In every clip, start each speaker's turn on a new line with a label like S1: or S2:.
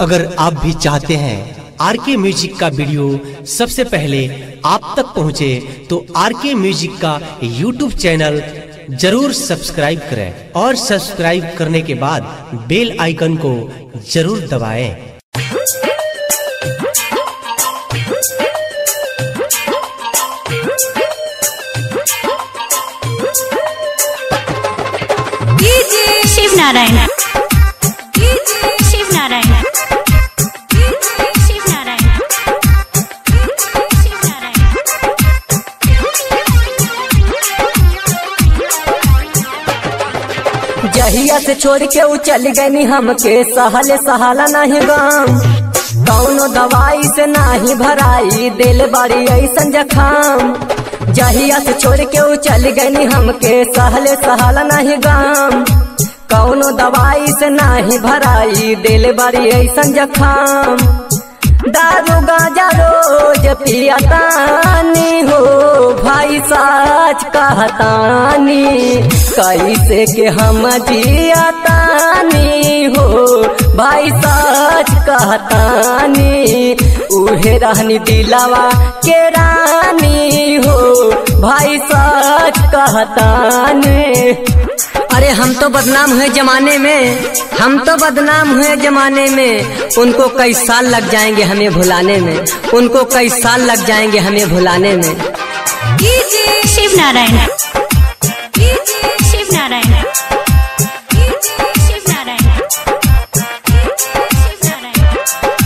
S1: अगर आप भी चाहते हैं आर के म्यूजिक का वीडियो सबसे पहले आप तक पहुंचे तो आर के म्यूजिक का यूट्यूब चैनल जरूर सब्सक्राइब करें और सब्सक्राइब करने के बाद बेल आइकन को जरूर दबाएं।
S2: DJ Shiv Narayan DJ Shiv Narayan DJ Shiv Narayan DJ Shiv Narayan
S3: जहिया से छोड़ के उ चल गनी हमके सहले सहाला नहीं गाम कौनो दवाई से नाही भराई दिल बारी ऐसन जखाम जहिया से छोड़ के उ चल गनी हमके सहले सहाला नहीं गाम कौनो दवाई से नाही भराई दिल बारी ऐसन जखाम दारू गाजा रोज पियतानी हो भाई साच कहतानी कैसे के हम जियतानी हो भाई साच कहतानी उहे रहनी दिलावा के रानी हो भाई साच कहतानी अरे हम तो बदनाम हुए जमाने में हम तो बदनाम हुए जमाने में उनको कई साल लग जाएंगे हमें भुलाने में उनको कई साल लग जाएंगे हमें भुलाने में
S2: DJ Shiv Narayan DJ Shiv Narayan DJ Shiv Narayan DJ Shiv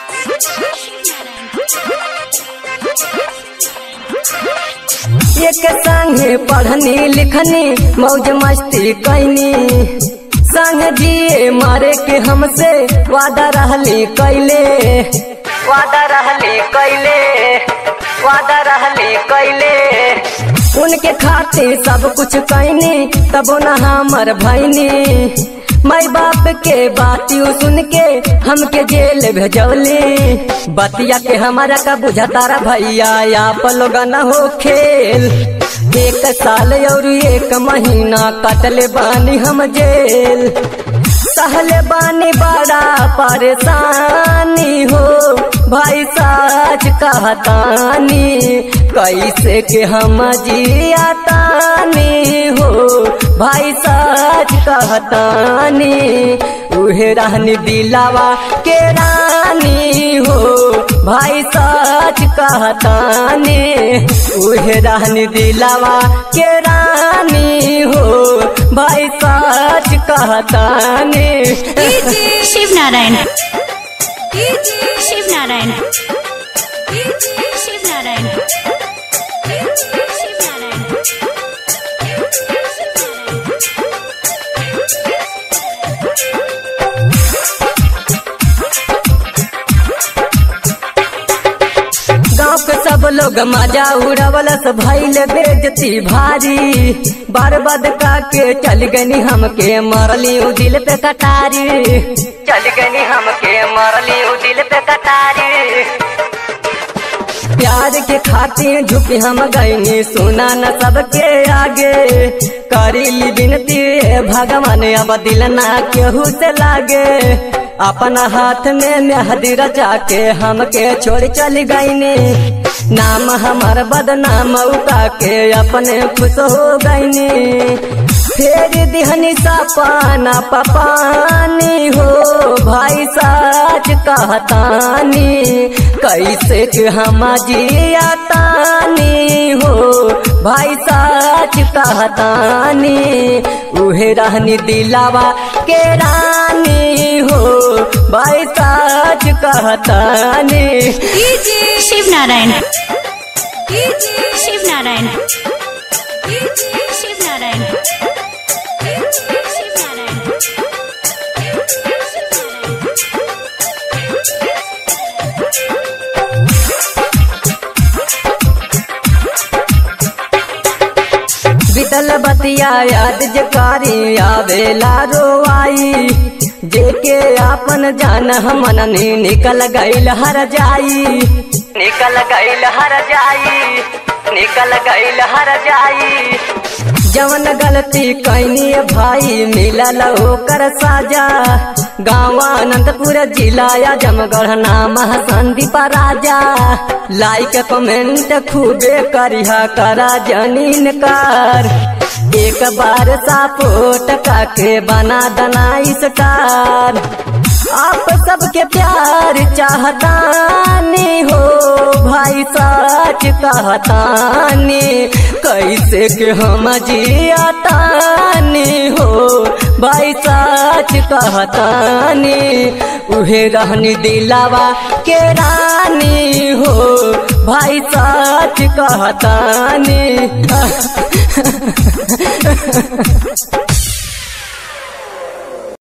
S3: एक संगे पढ़नी लिखनी मौज मस्ती कैनी संग जिए मारे के हमसे वादा रहली कैले वादा रहली कैले वादा रहली कैले उनके खातिर सब कुछ कैनी तबो न हमर भैनी माई बाप के बातियों सुन के हमके जेल भेजौली बतिया के हमारा का बुझा तारा भैया या पलोगा न हो खेल एक साल और एक महीना कटले बानी हम जेल सहले बानी बड़ा परेशानी हो भाई साच कहतानी कैसे के हम जियातानी हो भाई साच कहतानी उहे रहनी दिलावा के रानी हो भाई साच कहतानी उहे रहनी दिलावा के रानी हो भाई साच कहतानी
S2: DJ Shiv Narayan DJ Shiv Narayan DJ Shiv Narayan DJ Shiv Narayan
S3: गाँव के सब लोग मजा उड़वलस भैल बेजती भारी बर्बाद का के चल गनी हमके मरली उ दिल पे कटारी चल गनी हमके मरली उ दिल पे कटारी प्यार के खातिर झुकी हम गईनी सुना न सबके आगे करीली विनती हे भगवान अब दिल ना केहू से लागे अपना हाथ में मेहदी रचा के हमके छोड़ चल गईनी नाम हमार बदनाम उका के अपने खुश हो गईनी फेर दिहनी सपाना पपानी हो भाई साच कहतानी कैसे के हम जियातानी हो भाई साच कहतानी उहे रहनी दिलावा के रानी हो भाई साच कहतानी
S2: DJ Shiv Narayan DJ Shiv Narayan DJ Shiv Narayan DJ Shiv Narayan
S3: बितल बतिया याद जकारी आवेला रोआई जेके आपन जान हमन ने निकल गईल हर जाई निकल गईल हर जाई निकल गईल हर जाई जवन गलती कैनी भाई मिलल ओकर साजा गाँव अनंतपुर जिला जमगढ़ नाम संदीप राजा लाइक कमेंट खूबे करिहा करा जनीन कर एक बार सपोर्ट काके बना दनाई स्टार आप सबके प्यार चाहतानी हो भाई सच कहतानी कैसे के हम जियातानी हो भाई सच कहतानी उहे रहनी दिलावा के रानी हो भाई सच कहतानी